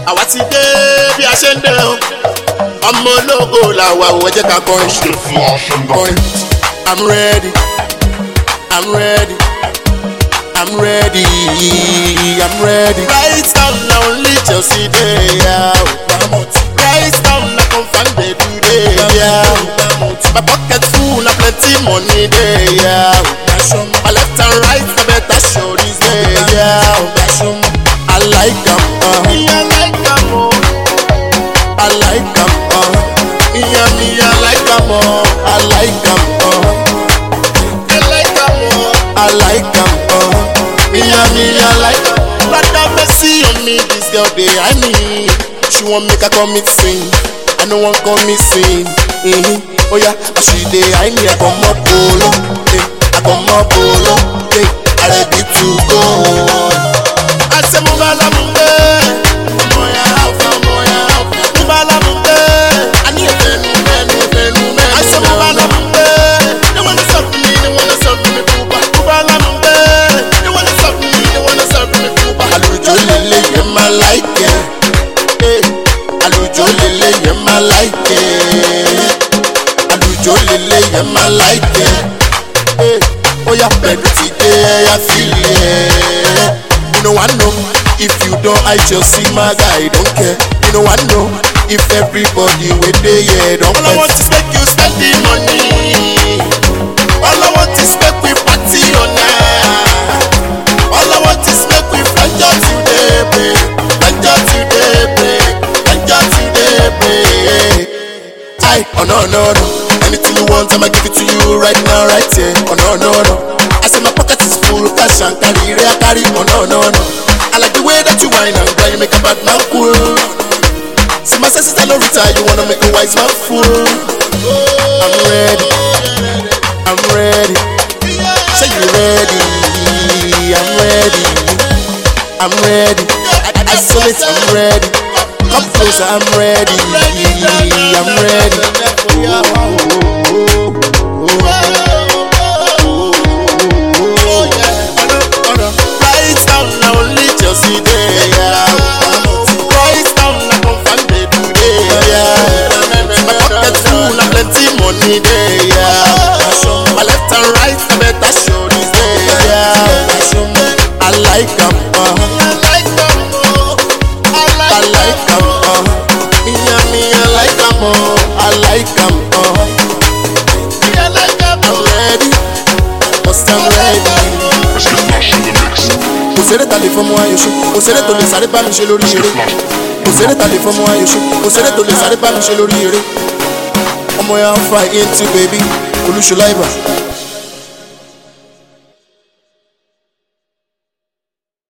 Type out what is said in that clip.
àwa ti dé bí a ṣe ń dé o ọmọ ológo làwa ò ẹ jẹ́ ká kọrin Stay flash and kọrin i'm ready i'm ready i'm ready i'm ready. right now na only chelsea dey ya o right now na confam dey do dey ya o my pocket full na plenty money dey ya o my left and right na better stories dey ya o i like am. Uh. I like am o. I like am, uh. Yeah, me, I like am, uh. I like am, uh. I like am, uh. I like am, uh. Yeah, me, I like am. Brother, mercy on me, this girl dey eye me. She want make I commit sin. I no wan commit sin. Mm-hmm. Oh yeah, as she dey eye me, I come up polo. Eh, I come up polo. Eh, I ready to go. I say, move along, ọmọ ya alfa, ọmọ ya alfa. Move along, I need a fenu, fenu, fenu, fenu. I say, move along, they wanna suck me, they wanna suck me, pupa. Move along, they wanna suck me, they wanna suck me, pupa. Àlùjọ lele yẹn máa láìkẹ́. Eh, Àlùjọ lele yẹn máa láìkẹ́. Àlùjọ lele yẹn máa láìkẹ́. Eh, Ó yá pẹ̀lú ti dé ẹ̀yà fílẹ̀. You know I know if you don't I just see my guy don't care. You know I know if everybody wey dey here don All I want is make you spend the money. All I want is make we party on night. All I want is make we flenjo today, break. Flenjo today, break. Flenjo today, break. Aye, oh no no no. Anything you want, I'ma give it to you right now, right here. Oh no no no. I say my pocket is full, cash and carry, I carry. Oh no no no. I like the way that you whine and grind, you make a bad man cool. See my senses, I no retire, you wanna make a wise man fool. I'm ready, I'm ready. Say you ready, I'm ready, I'm ready. Isolate, I'm ready. Come closer, I'm ready, I'm ready. Right now, na only Chelsea dey ya. Right now, na confirm dey do dey ya. My pocket full, na plenty money dey ya. My left and right, na better stories dey ya. I like am, uh, I like am o. I I like am, uh, Me and me, I like am o. I like am, uh, Me, I like am I'm o. ready, cause I'm ready. Stay flash in the mix. kò sẹ́rẹ̀ ta lè fọmọ ayò ṣe kò sẹ́rẹ̀ tó lè sáré bá mi ṣe lórí eré kò sẹ́rẹ̀ ta lè fọmọ ayò ṣe kò sẹ́rẹ̀ tó lè sáré bá mi ṣe lórí eré ọmọ ya ń fa into baby olúṣọlá ibà